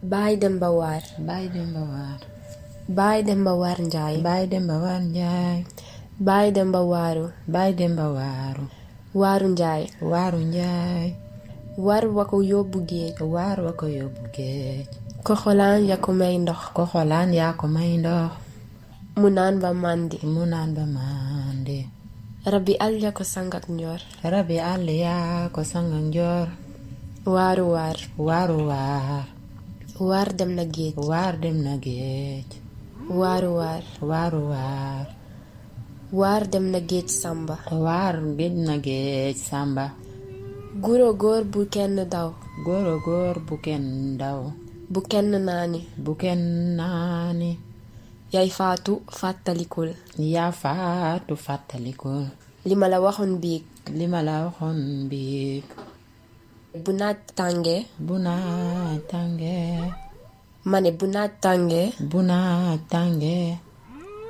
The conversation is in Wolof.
Baay Demba Waar Baay Demba Waar Baay Demba Waar Njaay Baay Demba Waar Njaay Baay Demba Waaru Baay Demba Waaru Waaru Njaay Waaru Njaay war wa ko yóbbu géej waar wa ko yóbbu géej ko xolaan ya ko may ndox ko xolaan yaa ko may ndox mu naan ba màndi mu naan ba màndi rabbi àll ya ko sangak njoor rabi àll yaa ko sanga njoor waaru waar waaru waar waar dem na géej waar dem na géej waaru waar waaru waar waar dem na géej sàmba waar géej na géej sàmba guro góor bu kenn daw góoro góor bu kenn daw bu kenn naani bu kenn naani yay faatu fàttalikul yaa faatu fàttalikul li ma la waxoon biig li ma la waxoon biig bu naaj tàngee bu naaj tàngee ma ne bu naaj tàngee bu naaj tàngee